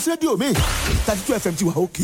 sí rédíò mi thirty two fm ti wà òkè.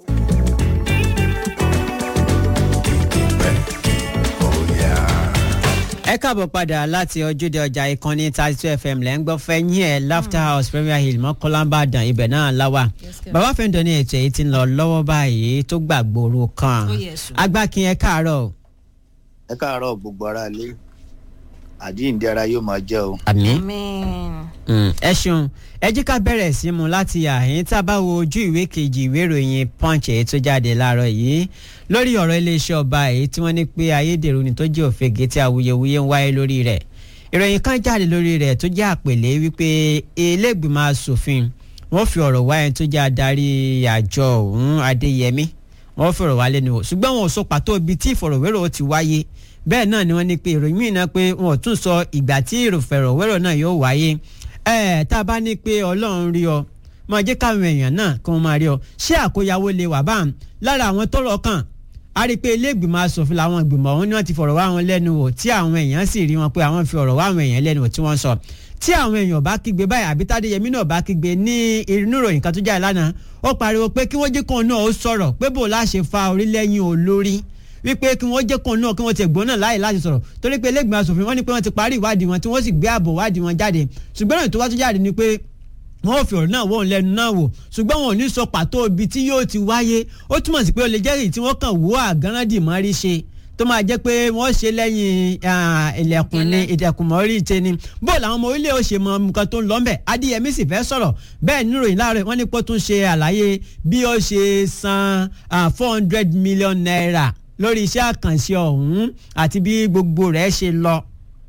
ẹ káàbọ̀ padà láti ojúde ọjà ìkànnì thirty two fm lẹ́ ń gbọ́ fẹ́ yín ẹ̀ laughter house premier hill mọ́kànlábàdàn ibẹ̀ náà láwà bàbá fẹ́ǹdọ̀ ní ètò èyí tí ń lọ lọ́wọ́ báyìí tó gbàgbóró kan Ó yẹ sùn. agbákin ẹ káàárọ̀ ẹ káàárọ̀ gbogbo ara lé àjíǹde ara yóò máa jẹ́ o. àmì Amen. ẹ ṣeun ẹ jí ká bẹ̀rẹ̀ sí mu láti àhín tá a bá wo ojú ìwé kejì ìwé ìròyìn punch èyí tó jáde láàárọ̀ yìí lórí ọ̀rọ̀ iléeṣẹ́ ọba èyí tí wọ́n ní pé ayédèrú ni tó jẹ́ òfegè tí awuyewuye ń wáyé lórí rẹ̀ ìròyìn kan jáde lórí rẹ̀ tó jẹ́ àpèlé wípé iléègbìmọ̀ asòfin wọ́n fi ọ̀rọ̀ wá ẹni tó jẹ́ adarí àjọ ọ̀hún adéyẹmí wọ́n fi ọ̀rọ̀ wá lẹ́nu wò ṣùgbọ́n wọn ò sọ pàtó ibi tí ìfọ̀rọ̀wérò ti wáyé bẹ́ẹ̀ náà ni wọ́n ní pé ìròyìn mìíràn pé wọn ò tún sọ ìgbà tí ìfọ̀rọ̀wérò náà yóò wáyé ẹ tá a bá ní pé ọlọ́run rí ọ máa jẹ́ káwọn èèyàn náà kí wọ́n máa rí ọ ṣé àkóyawó lè wà báà lára àwọn tọ́rọ̀ kàn a rí i pé ilé ìgbìmọ̀ asòfin làwọn ìgbìmọ̀ ọ̀hún ni wọ́n ti fọ̀rọ̀ wá wọn lẹ́nu wò tí àwọn èèyàn sì rí wọn pé àwọn fi ọ̀rọ̀ wá àwọn èèyàn lẹ́nu wò tí wọ́n sọ tí àwọn èèyàn bá kígbe báyìí àbí tádéyẹmí náà bá kígbe ní inú ìròyìn kan tó jáde lánàá ó pariwo pé kí wọ́n jẹ́ kóun náà ó sọ̀rọ̀ pé bò láṣẹ fa orílẹ̀-yìn olórí wípé kí wọ́n jẹ́ kóun náà kí wọ́n ti gbóná láàyè láti sọ̀rọ̀ torí pé lẹ́gbẹ̀ẹ́ asòfin wọ́n ní pé wọ́n ti parí ìwádìí wọn tí wọ́n sì gbé ààbò ìwádìí wọn jáde ṣùgbọ́n ìròyìn tó wá tó jáde ni pé wọ́n ò fi ọ̀rọ̀ náà wọ́n lẹ́nu náà wò ṣùgbọ́n wọn ò ní sọ pàtó ibi tí yóò ti wáyé ó túmọ̀ sí pé ó lè jẹ́ èyí tí wọ́n kàn wó àgánrádì mọ́rí ṣe tó máa jẹ́ pé wọ́n ṣe lẹ́yìn ah, ilẹ̀kùn ní ilẹ̀kùn mọ́rí ṣe ni bó làwọn ọmọ orílẹ̀ ó ṣe mọ nǹkan tó ń lọ ńbẹ̀ adéyẹmí sì fẹ́ sọ̀rọ̀ bẹ́ẹ̀ nínú ìròyìn láàárọ̀ wọ́n ní pé ó tún ṣe àlàyé bí ó ṣe san four hundred million naira lórí iṣẹ́ àkànṣe ọ̀hún àti bí gbogbo rẹ̀ ṣe lọ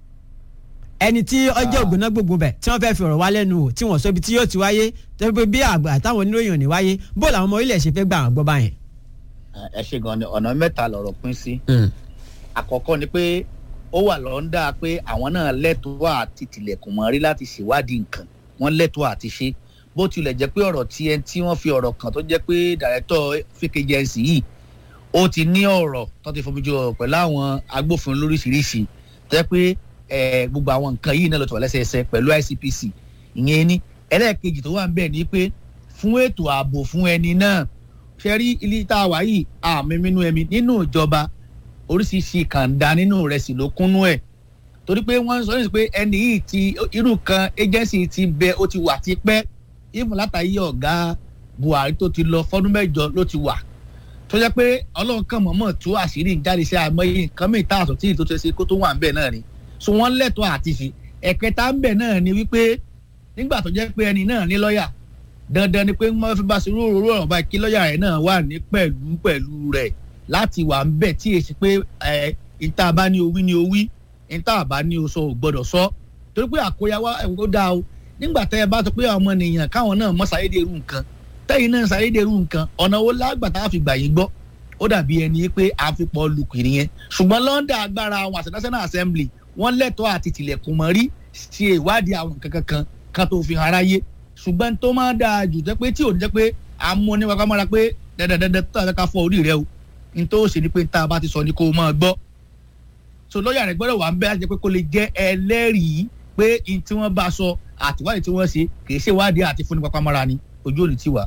ẹni tí ọjọ́ ògùnná gbogbo bẹ̀ tí wọ́n fẹ́ fi ọ̀rọ̀ wá lẹ́nu wò tí wọ́n sọ ibi tí yóò ti wáyé tẹ́lẹ̀ pé bí àgbà táwọn oníròyìn ò ní wáyé bó làwọn ọmọ orílẹ̀ ṣe fẹ́ gbà wọ́n gbọ́ báyẹn. ẹ ṣe gan ni ọ̀nà mẹ́ta lọ̀rọ̀ pín sí. àkọ́kọ́ ni pé ó wà lọ́ńdà pé àwọn náà lẹ́tọ̀ọ́ àti tilẹ̀kùn mọ́rí láti ṣèwádìí nǹkan wọ́n lẹ́tọ̀ọ́ àti ṣe bó tilẹ̀ jẹ́ pé ọ̀rọ̀ tí ẹni tí wọ́n fi ọ̀rọ̀ kan tó jẹ́ pé dàrẹ́tọ̀ fake agency yìí ó ti ní ọ̀rọ̀ tó ti fomi jọ ọ̀rọ̀ pẹ̀lú àwọn agbófinró lóríṣiríṣi tó jẹ́ pé eh, gbogbo àwọn nǹkan yìí náà ló ti wà lẹ́sẹẹsẹ pẹ̀lú ICPC ìyẹn ní ẹlẹ́ẹ̀kejì tó wà ń bẹ̀ ni pé fún ètò ààbò fún ẹni náà ṣe rí ilé tá a wà yìí àmì mímú ẹ̀mí nínú ìjọba oríṣiríṣi kàńdá nínú rẹ̀ sì ló kúnnú ẹ̀ torí pé wọ́n sọ nípa pé ẹni yìí ti irú kan agency ti bẹ ó ti wà ti pẹ́ even látàyè ọ̀gá Buhari tó ti lọ fọ́dún mẹ́jọ ló ti wà tó jẹ́ pé Ọlọ́run kan mọ̀ọ́mọ̀ tú àṣírí ń jáde sí àmọ́yé nǹkan mìíràn tá a sọ tí ìtò tó ṣe kó tó wà ń bẹ̀ náà ni so wọ́n lẹ́tọ̀ọ́ àti fi ẹ̀kẹta ń bẹ̀ náà ni wípé nígbà tó jẹ́ pé ẹni náà ní lọ́ọ̀yà dandan ni pé wọ́n fi bá ṣe rúurú ọ̀rọ̀ báyìí kí lọ́ọ̀yà rẹ̀ náà wà ní pẹ̀lú pẹ̀lú rẹ̀ láti wà ń bẹ̀ tí èsì pé ẹ̀ ìta bá ní owí ní owí ìta bá ní oṣù ò gbọ́dọ̀ sọ torí pé àkóyawá ẹ̀wọ̀n tó dáa o nígbà tẹ́ ẹ bá sọ pé àwọn ọmọ nìyàn káwọn náà mọ ṣàyédèrú nǹkan tẹ́yìn náà ṣàyédèrú nǹkan ọ̀nà wo lágbàtà àfi gbà yín gbọ́ ó dàbí ẹni pé àfipọ̀ lùkìrì yẹn ṣùgbọ́n lọ́ndà agbára àwọn àṣẹ national assembly wọ́n lẹ́tọ̀ọ́ àti tilẹ̀kùn mọ́ rí ṣe ìwádìí àwọn nǹkan kankan kan tó fi hàn aráyé ṣùgbọ́n tó máa dáa jù jẹ́ pé tí ò ní jẹ́ pé à ń mú ní wákàtí mọ́ra pé dandandandan tó àfẹ́ ká fọ orí rẹ o ní tó ṣe ni pé tá a bá ti sọ ni kó o máa gbọ́ so lọ́ọ̀yà rẹ̀ gbọ́dọ̀ wà ń bẹ́ láti jẹ́ pé kó lè jẹ́ ẹlẹ́rìí pé n tí wọ́n bá sọ àtiwádìí tí wọ́n ṣe kì í ṣe ìwádìí àti fúnni pápá mọ́ra ni ojú òní ti wà.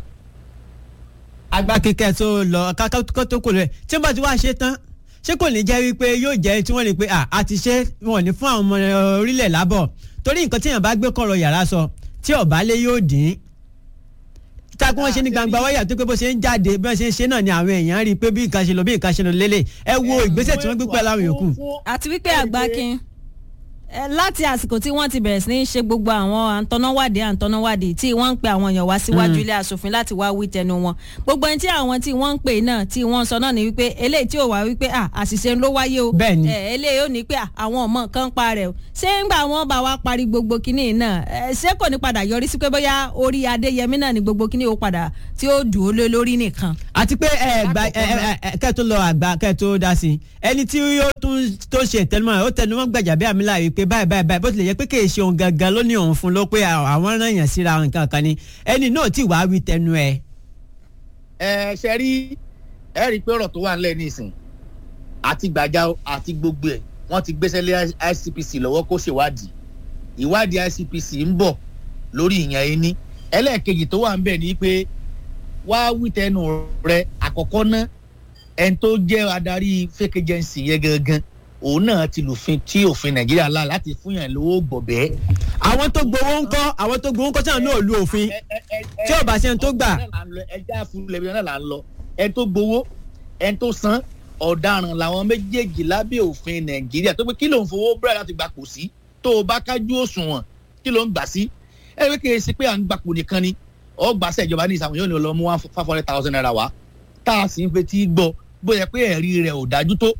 àgbà kíkẹ́ tó lọ kákó tó kò lẹ̀ tí wọ́n bá ti wá ṣe tán ṣé kò ní jẹ́ wípé yóò jẹ́ tí wọ́n lè pe à ti ṣe wọn ní fún àwọn ọmọ orílẹ̀ lábọ̀ torí nǹkan tí èèyàn bá gbé kọ̀rọ̀ yàrá sọ tí ọ̀bá lé yóò dín takun wọn ṣe ní gbangba wáyà tó pé bó ṣe ń jáde bí wọn ṣe ń ṣe náà ni àwọn èèyàn rí i pé bí nǹkan ṣe lọ bí nǹkan ṣe lọ lélẹ̀ ẹ wo ìgbésẹ̀ tí wọ́n gbé pẹ̀lú àwọn yòókù. àti wípé àgbákin ẹ, láti àsìkò tí wọ́n ti bẹ̀rẹ̀ sí ní ṣe gbogbo àwọn àǹtọ́náwádìí àǹtọ́náwádìí tí wọ́n ń pe àwọn èèyàn wá síwájú ilé asòfin láti wá wí tẹnu wọn gbogbo ẹni tí àwọn tí wọ́n ń pè náà tí wọ́n sọ náà ni wípé eléyìí tí ò wá wípé à àṣìṣe ló wáyé o Bẹ́ẹ̀ni. ẹ, eléyìí ò ní pé à, àwọn ọmọ kan pa rẹ̀ o ṣé ńgbà wọn bá wa parí gbogbo kinní náà ẹ, ṣé kò ní padà yọrí sí pé bóyá orí adéyẹmí náà ni gbogbo kinní ó padà tí ó dùn ó lé lórí nìkan. àti pé ẹ gba ẹ ẹ ẹ kẹ́ tó lọ àgbà kẹ́ tó dá sí i ẹni tí yóò tún tó ṣe ìtẹnumọ́ rẹ̀ ó tẹnumọ́ gbàjà bí àmì láàyè pé báyìí báyìí báyìí bó tilẹ̀ yẹ pé kèé ṣe òun gangan ló ní òun fún ló pé àwọn rán yàn síra nǹkan kan ni ẹni náà tí wàá wí tẹnu ẹ. ẹ ṣe rí ẹ rí i pé ọ̀rọ̀ tó wà nílẹ̀ nísìn àti gbàjà àti gbogbo ẹ̀ wọ́n ti gbéṣẹ́ lé ICPC lọ́wọ́ kó ṣèwádìí ìwádìí ICPC ń bọ̀ lórí ìyẹn ẹni ẹlẹ́ẹ̀kejì tó wà ń bẹ̀ ni pé wá wí tẹnu rẹ àkọ́kọ́ ná ẹni tó jẹ́ adarí fake agency yẹn gangan òun náà ti lùfin tí òfin nàìjíríà là láti fún yàn lówó gbọ̀bẹ́. àwọn tó gbowó ń kọ́ àwọn tó gbowó ń kọ́ sáà náà lu òfin tí ò bá ṣe ń tó gbà. ẹja fúnlẹ̀ bí náà là ń lọ ẹni tó gbowó ẹni tó san ọ̀daràn làwọn méjèèjì lábẹ́ òfin nàìjíríà tó pé kí ló ń fowó búrẹ́ láti gbà kò sí tó o bá kájú òṣùwọ̀n kí ló ń gbà sí ẹ wí kìí ṣe pé à ń gbapò nìkan ni ọgbàṣẹ ìjọba ní ìsàwọn yóò ní lọ mú one five hundred thousand naira wá tá a sì ń fetí gbọ́ bóyá pé ẹ̀rí rẹ̀ ò dájú tó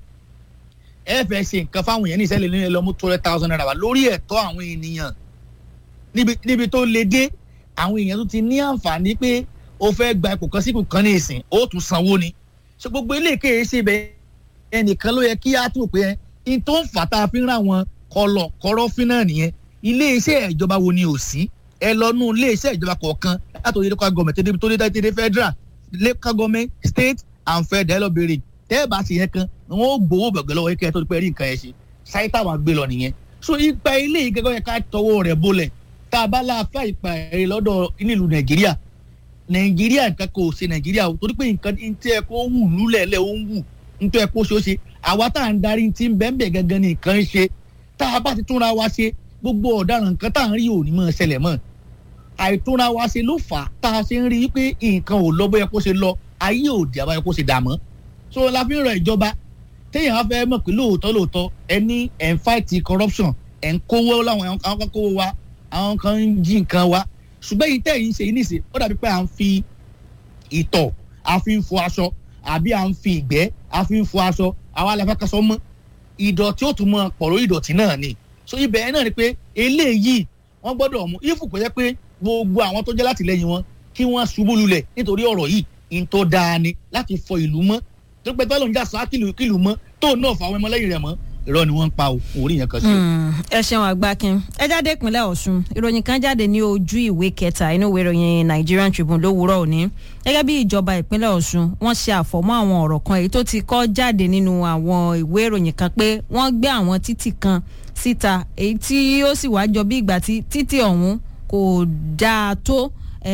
ẹ fẹ́ ṣe nǹkan fáwọn èèyàn ní ìṣẹ̀lẹ̀ ní lọ mú two hundred thousand naira wá lórí ẹ̀tọ́ àwọn ènìyàn níbi níbi tó le dé àwọn èèyàn tó ti ní àǹfààní pé o fẹ́ gba ipò kan sí ipò kan ní ìsìn ó tún sanwó ni ṣe gbogbo ilé ìkéyè ṣe bẹ ẹnìkan ló yẹ kí á tún pé ẹ n tó ń fà tá a fi ń ra wọn kọlọ kọrọfin náà nìyẹn ilé iṣẹ́ ìjọba wo ni ò sí ẹ lọ nú ilé iṣẹ́ ìjọba kọ̀ọ̀kan látòrí local government tó dé tó dé tó dé federal local government state and federal ẹ lọ béèrè tẹ́ ẹ bá ṣe yẹn kan wọn ó gbowó bẹ̀gẹ̀ lọ́wọ́ kẹ́ ẹ tó ti pẹ́ rí nǹkan yẹn ṣe ṣáyé táwọn gbé lọ nìyẹn so ipa ilé ìgẹ́gọ́ yẹn ká tọwọ́ rẹ̀ bolẹ̀ tá a bá láàfẹ́ ìpa ẹ̀rẹ́ lọ́dọ̀ nílùú nàìjíríà nàìjíríà nǹkan kò ṣe nàìjíríà o torí pé nǹkan tí ẹ kó wù lúlẹ̀lẹ̀ ó ń wù nítorí ẹ kó ṣe ó ṣe àwa tá à ń darí ti ń bẹ́ẹ̀ gangan ní nǹkan ń ṣe tá a bá ti túnra wa ṣe gbogbo ọ̀daràn nǹkan tá à ń rí òní mọ́ ṣẹlẹ̀ mọ́ àìtúnra wa ṣe ló fà á tá a ṣe ń rí i pé nǹkan ò lọ bóyá kó ṣe lọ ayé òdì àbáyọ kó ṣe dà mọ́ so la fi ń rọ ìjọba téèyàn á fẹ́ mọ̀ pé lóòótọ́ lóòótọ́ ẹ ní ẹ̀ ń fight corruption ẹ̀ ń kówó láwọn àwọn kan kówó wa àwọn kan ń jí nǹkan wa ṣùgbọ́n yìí tẹ̀ yín ṣe yín nìṣe ó dàbí pé à ń fi ìtọ̀ a fi ń fọ aṣọ àbí à ń fi ìgbẹ́ a fi ń fọ aṣọ àwa la fẹ́ kaṣọ mọ́ ìdọ̀tí ó tún mọ pọ̀rọ̀ ìdọ̀tí náà ni so ibẹ̀ náà ni pé eléyìí wọ́n gbọ́dọ̀ mú ifù pé pé gbogbo àwọn tó jẹ́ látìlẹ́yìn wọn kí wọ́n ṣubú lulẹ̀ nítorí ọ̀rọ̀ yìí in tó dáa ni láti fọ ìlú mọ́ tó pẹ́ tọ́lọ́ ń jà sá kìlù mọ́ tó náà fà àwọn ọmọlẹ́yìn rẹ̀ mọ́ irọ́ ni wọ́n ń pa orí yẹn kan sí. ẹ ṣeun àgbákin ẹ jáde ìpínlẹ̀ ọ̀ṣun ìròyìn kan jáde ní ojú ìwé kẹta inú ìwé ìròyìn nigerian tribune lówùúrọ̀ òní gẹ́gẹ́ bí ìjọba ìpínlẹ̀ ọ̀ṣun wọ́n ṣe àfọ̀mọ́ àwọn ọ̀rọ̀ kan èyí tó ti kọ́ jáde nínú àwọn ìwé ìròyìn kan pé wọ́n gbé àwọn títì kan síta èyí tí ó sì wá jọ bí ìgbà tí títì ọ̀hún kò dáa tó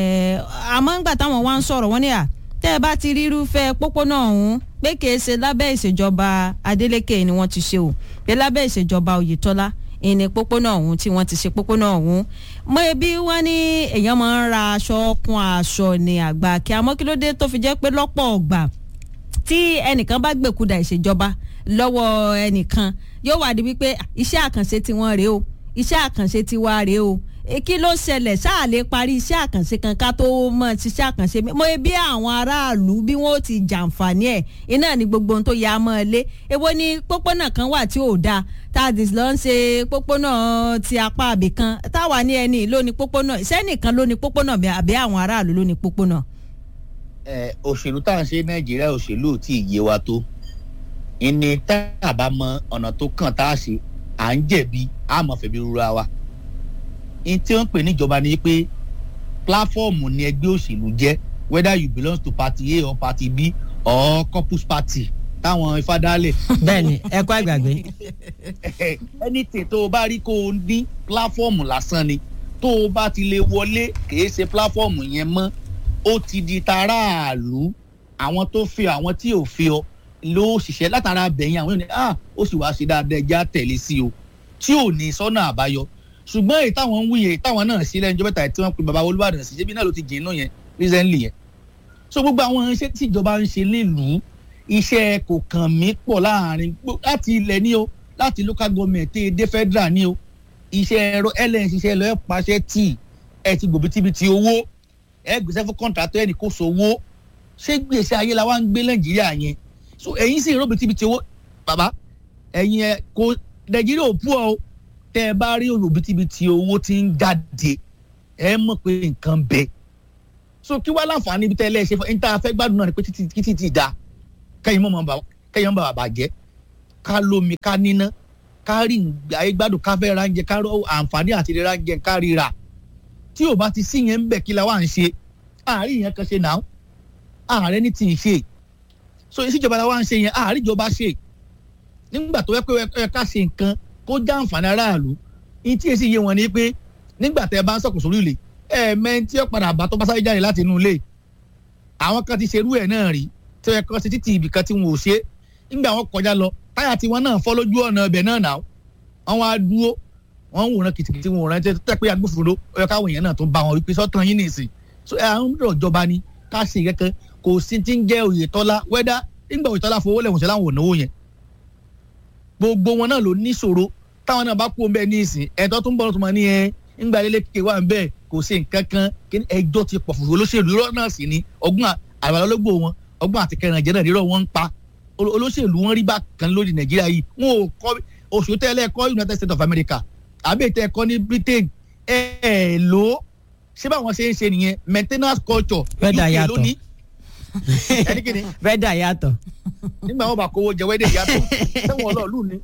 àmọ́ ńgbà táwọn wá ń sọ̀rọ̀ wọ́n ní à tẹ́ ẹ bá ti rírúfẹ́ pópónà ọ̀hún pé kìí ṣe lábẹ́ ìṣèjọba Adeleke ni wọ́n ti ṣe o pé lábẹ́ ìṣèjọba Oyètọ́lá ìní pópónà ọ̀hún tí wọ́n ti ṣe pópónà ọ̀hún mọ ebi wọ́n ní èèyàn máa ń ra aṣọ kún aṣọ ní àgbà kí àmọ́ kí ló dé tó fi jẹ́ pé lọ́pọ̀ ọ̀gbà tí ẹnìkan bá gbèkúdà ìṣèjọba lọ́wọ́ ẹnìkan yóò wá di wípé iṣẹ́ àkànṣe tiwọn rèé o iṣẹ́ àkànṣe tiwa rèé o kí ló ṣẹlẹ̀ ṣáà lè parí iṣẹ́ àkànṣe kan ká tó mọ̀ ṣiṣẹ́ àkànṣe mo bí àwọn aráàlú bí wọ́n ti jàǹfààní ẹ̀ iná ni gbogbo ohun tó yà á mọ́ ẹ lé èwo ni pópónà kan wà tí ò dáa tadis ló ń ṣe pópónà ti apá àbí kan táwa ní ẹni ló ní pópónà sẹ́nìkan ló ní pópónà àbí àwọn aráàlú ló ní pópónà. ẹ òṣèlú tá à ń ṣe nàìjíríà òṣèlú tí ì yé wa tó ìní tá a bá mọ ọ̀nà tó kàn tá a ṣe à ń jẹ̀bi àmọ́ fẹ̀bi rúra wa in tí wọ́n pè níjọba ni pé pláfọ́ọ̀mù ni ẹgbẹ́ òṣèlú jẹ́ whether you belong to party A or party B or corpus party táwọn ifá dálẹ̀. bẹ́ẹ̀ni ẹ kọ́ àgbàgbé. anything tó o bá rí kó o ní pláfọ́ọ̀mù lásán ni tó o bá ti lè wọlé kìí ṣe pláfọ́ọ̀mù yẹn mọ́ ó ti di taráàlú àwọn tó fi àwọn tí ò fi ọ ló ṣiṣẹ́ látara bẹ̀yìn àwọn ènìyàn ah ó sì wá ṣe dáadáa ẹja tẹ̀lé sí o tí ò ní sọ́nà àbáyọ ṣùgbọ́n èyí táwọn ń wúyè táwọn náà ṣe lẹ́nu ìjọba tí wọ́n pe baba olúbàdàn sí ṣébi náà ló ti jìn náà yẹn recently yẹn so gbogbo àwọn iṣẹ́ tí ìjọba ń ṣe nílùú iṣẹ́ kò kàn mí pọ̀ láàrin láti ilẹ̀ ní o láti local government tẹ́ dé federal ní o iṣẹ́ ẹ̀rọ ẹlẹ́yìn ṣiṣẹ́ lọ́ọ́ pàṣẹ tí ẹ ti gbòbí tíbi ti owó ẹ gbèsè fún contractor ẹnì kó sowó ṣé gbèsè ayé la wá ń gbé nàìjíríà yẹn so ẹ̀yin sì ròbí tíbi ti owó bàbá ẹ̀yin ẹ kò nàìjíríà ò pọ̀ o tẹ́ ẹ bá rí òbítíbitì owó tí ń jáde ẹ mọ̀ pé nǹkan bẹ so kí wá láǹfààní ibi tẹ́ ẹ lẹ́ẹ̀ṣẹ̀ fún ẹni tá a fẹ́ gbádùn náà ni pé títí títí ti da kẹ́yìn mọ̀ kẹ́yìn mọ̀ bàbà jẹ́ ká lómi ká níná ká rí ayé gbádùn ká fẹ́ ránjẹ ká rọ àǹfààní àti rẹ ránjẹ ká ríra tí ò bá ti sí yẹn ń bẹ̀ kí la wà ń ṣe àárín yẹn kan ṣe náà ààrẹ ní tì í ṣe so ìṣèjọba la wà ń ṣe yẹn àárín ìjọba ṣe nígbà tó yẹ pé ẹ ká ṣe nǹkan kó já àǹfààní aráàlú ní tí èsì yé wọn ni pé nígbà tẹ bá ń sọkò sórí ilé ẹ mẹ́rin tí ó padà bá tó bá sáré jáde láti inú ilé àwọn kan ti ṣerú ẹ̀ náà rí tó yẹ kán ṣe títí ibì kan tí wọn ò ṣe nígbà wọn kọjá lọ táyà tiwọn náà fọ́ lójú ọ̀nà ibẹ̀ náà nà wọn wá dúró wọn ń wòran kìtìkìtì wọn wòran tẹ pé agbófinró ó yẹ káwọn èèyàn náà tó bá wọn wípé sọ́tàn yín nìsín so ẹ àwọn ọmọdé ìjọba ni ká ṣe kẹ́kẹ́ kò sí ti ń jẹ́ Oyètọ́lá wẹ́dá nígbà Oyètọ́lá fowó lẹ̀wọ̀n ṣe láwọn ò náwó yẹn gbogbo wọn náà ló níṣòro táwọn náà bá kú ọmọ ẹ ní ìsìn ẹ̀tọ́ tó ń bọ̀ tó máa ní ẹ ńgbà lélẹ kékeré wà ń bẹ́ẹ̀ kò sí nǹkan kan kí ẹjọ́ ti pọ̀ fún olóṣèlú irọ́ náà sì ni ọgbọ́n àbálọ́lọ́gbò wọn ọgbọ́n àti kẹrìnàjẹ náà rírọ̀ wọn ń pa olóṣèlú wọn rí bá kan lórí Nàìjíríà yìí wọn ò kọ́ oṣù tẹ́lẹ̀ kọ́ United States of America àbí ètò ẹ̀kọ́ ní Britain ẹ̀ ẹ̀ lò ó ṣé báwọn ṣe ń ṣe nìyẹn maintenance culture Wẹ́dà UK yàtọ̀. lónìí ẹni kìíní fẹ́ dà yàtọ̀ nígbà wọn bá kówó jẹ wẹ́dẹ̀ yàtọ̀ sẹ́wọ̀n ọlọ́ọ̀lù ni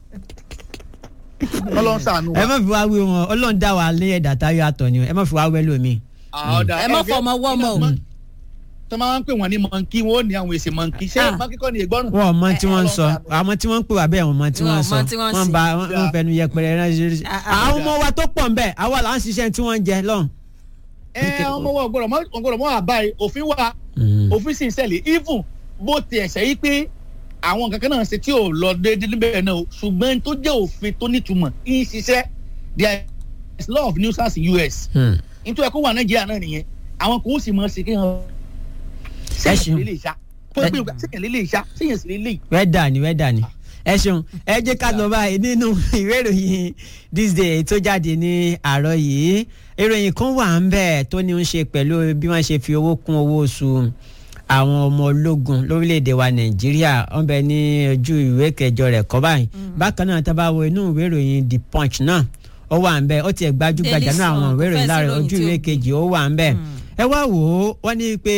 ọlọ́run ṣàánú ẹ wa. má fi wá wé wọn ọlọ́run dá wa ní ẹ̀dá táyọ̀ àtọ̀ ni o ẹ má fi wá wẹ́ lómi. ọ̀dà ẹ má ẹgbẹ́- fọmọ wọ́mọ o. Mm. tó máa ń pè wọ́n ní mọ̀nkí wọ́n ó ní àwọn èsì mọ̀nkí ṣé Ah. mọ̀nkí kọ́ ni ìgbọ́rùn. wọn ò mọ tí wọ́n ń sọ Ọlọ́run ṣàánú. àwọn tí wọ́n ń pè wá bẹ́ẹ̀ wọ́n mọ tí wọ́n ń Wọn ò sọ mọ tí wọ́n ń wọ́n sìn. ba wọ́n fẹnu yẹpẹrẹ ránṣẹ́ Ah, ah. àwọn ọmọ wa tó pọ̀ ń bẹ̀ àwa là ń ṣiṣẹ́ tí wọ́n ń jẹ lọ́hùn. ẹ ọmọ wọn gbọ́dọ̀ mọ wọn gbọ́dọ̀ mọ àbáyé òfin wa òfin sì ń ṣẹlẹ̀ even bó ti ẹ̀ṣẹ̀ yìí pé àwọn kankan náà ṣe tí ò lọ déédéé níbẹ̀ náà o ṣùgbọ́n tó jẹ́ òfin tó nítumọ̀ ń ṣiṣẹ́ there is law of nuisance in US nítorí ẹ̀kọ́ wà Nàìjíríà náà nìyẹn àwọn kò sì mọ̀ ṣe kí hàn Ẹ ṣeun. sẹ́yìn lè ṣá tó gbé sẹ́yìn lè ṣá sẹ́yìn sì lè wẹ́dà ni wẹ́dà ni ẹ ṣeun ẹ jẹ́ ká lọ báyìí nínú ìwé ìròyìn this day tó jáde ní àárọ̀ yìí ìròyìn kan wà ń bẹ̀ tó ní ń ṣe pẹ̀lú bí wọ́n ṣe fi owó kún owó oṣù àwọn ọmọ ológun lórílẹ̀‐èdè wa nàìjíríà wọ́n bẹ ní ojú ìwé kẹjọ rẹ̀ kọ́ báyìí bákan náà tá a bá wo inú ìwé ìròyìn the punch náà ó wà ń bẹ̀ ó tiẹ̀ gbajúgbajà Daily náà àwọn Sun, ìwé ìròyìn kò fẹ́ sí láàrin ìròyìn ojú tí ó ìwé gbé. kejì ó wà ń bẹ̀ ẹ wá wò ó wọ́n ní pé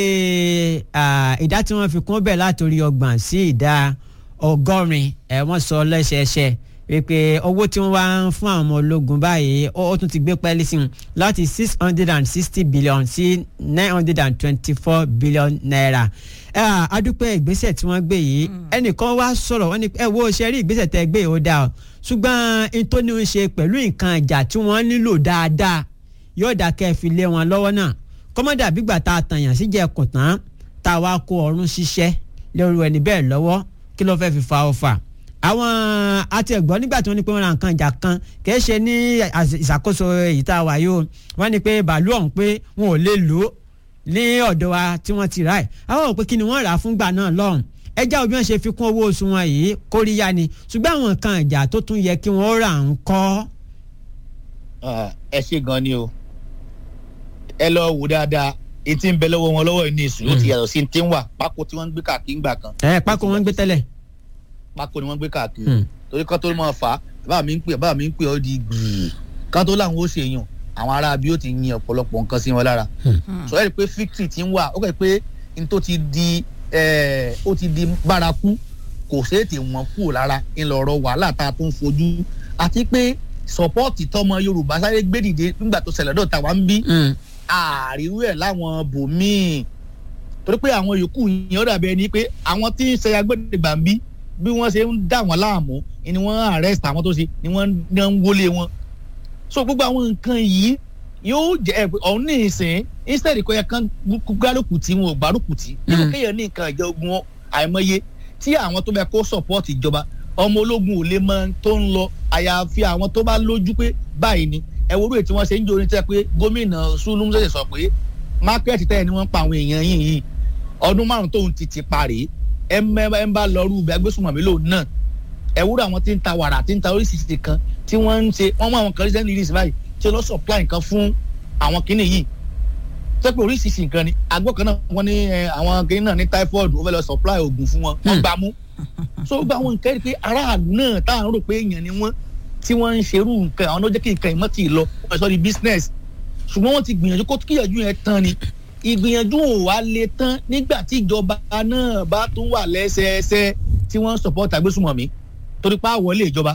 ah, ìdá tí wọ́n fi kún bẹ̀ látòrí ọgbọ̀n sí ìdá ọgọ́rin ẹ̀ wọ́n sọ lẹ́sẹẹsẹ wípé owó tí wọ́n wá ń fún àwọn ọmọ ológun báyìí ó ó tún ti gbé pẹ́ẹ́lí sí i láti six hundred and sixty billion sí nine hundred and twenty-four billion naira ẹ à, adúpẹ́ ìgbésẹ̀ tí wọ́n gbé yìí ẹnìkan wá sọ̀rọ̀ wọ́n ní ẹ wo ṣe rí ìgbésẹ̀ tẹ́ gbé yìí ó dáa o ṣùgbọ́n n tó ní í ṣe pẹ̀lú nǹkan ìjà tí wọ́n nílò dáadáa yóò dá kẹ́ ẹ fi lé wọn lọ́wọ́ náà kọ́mọ́dà bígbà tá a tàyàn síjẹ́ kùn tán tá a wá kó ọrún ṣiṣẹ́ lórí ẹni bẹ́ẹ̀ lọ́wọ́ kí ló fẹ́ fi fa ọfà àwọn àti ẹ̀gbọ́n nígbà tí wọ́n ní pé wọ́n ra nǹkan ìjà kan kìí ṣe ní àṣ- ìṣàkóso èyí tá a wà yìí o wọ́n ní pé bàálù ọ̀hún pé wọn ò lè lò ó ní ọ̀dọ̀ wa tí wọ́n ti rà ẹ̀ àwọn ò pé kí ni wọ́n rà á fúngbà náà lọ́hùn ẹjá òbí wọn ṣe fi kún owó oṣù wọn yìí kóríyá ni ṣùgbọ́n àwọn nǹkan ìjà tó tún yẹ kí wọ́n rà ń kọ́ Ah, ẹ ṣe gan ni o ẹ lọ wò dáadáa etí ń bẹ lọ́wọ́ wọn lọ́wọ́ ní ìsìn ó ti yàtọ̀ sí ti ń wà pákó tí wọ́n ń gbé káàkiri ńgbà kan ẹ̀ pákó wọn ń gbé tẹ́lẹ̀ pákó ni wọ́n ń gbé káàkiri Hmm. torí kan tó máa fà á bàbá mi ń pè bàbá mi ń pè ọ́ di gbìyì kan tó láwọn ó ṣe yàn àwọn ará bí ó ti yin ọ̀pọ̀lọpọ̀ nǹkan sí wọn lára sọ ẹ́ rí i pé fíktì ti ń wà ó kẹ́ pé n tó ti di eh, ó ti di bárakú kò ṣeétì wọn kúrò lára ńlọrọ wàhálà tá a tún fojú àti pé sọpọ́ọ̀tì tọmọ Yorùbá sáré gbé dìde nígbà tó ṣẹlẹ̀ dọ̀tà wá ń bí àríwú ẹ̀ láwọn bòmíì torí pé àwọn yòókù yẹn ó dàbí ẹni pé àwọn tí ń ṣe agbẹ́dẹ̀gbà ń bí bí wọ́n ṣe ń dà wọ́n láàmú ni wọ́n arrest àwọn tó ṣe ni wọ́n ní wọ́n ń wọlé wọn so gbogbo àwọn nǹkan yìí yóò jẹ ẹ ọ̀hún ní ìsìn instead kò yẹ kán gbárùkù tí wọn ò gbárùkù tí nínú kéèyàn ní nǹkan ìjọ ogun wọn àìmọye tí àwọn tó bẹ kó support ìjọba ọmọ ológun ò lè mọ tó ń lọ àyàfi àwọn tó bá lójú pé báyìí ni ẹ wo orí ètí wọn ṣe ń jórin tẹ pé gómìnà Zulum ṣẹ̀ṣẹ̀ sọ pé mákẹ́ẹ̀tì tẹ́lẹ̀ ni wọ́n ń pa àwọn èèyàn yìí yìí ọdún márùn tóun ti ti parí ẹ mẹ ẹ ń bá lọ rú agbésùnmọ̀mí lòun náà ẹ wúrọ àwọn tí ń ta wàrà tí ń ta oríṣiríṣi kan tí wọ́n ń ṣe wọ́n mú àwọn kan recent release báyìí tí lọ supply nǹkan fún àwọn kinní yìí tó pé oríṣiríṣi nǹkan ni àgbo kan náà wọ́n ní ẹ, àwọn kinní náà ní typhoid ó fẹ́ lọ supply oògùn fún wọn wọ́n gbà mú so gba àwọn nǹkan rí pé aráàlú náà tá à ń rò pé èèyàn ni wọ́n tí wọ́n ń ṣerú nǹkan àwọn ló jẹ́ kí nǹkan ìmọ̀ tì í lọ wọ́n sọ di business ṣùgbọ́n wọ́n ti gbìyànjú kó kíyànjú yẹn tán ni ìgbìyànjú ò wá lè tán nígbà tí ìjọba náà bá tún wà lẹ́sẹẹsẹ tí wọ́n ń support àgbésùmọ̀mí torí pé àwọlé ìjọba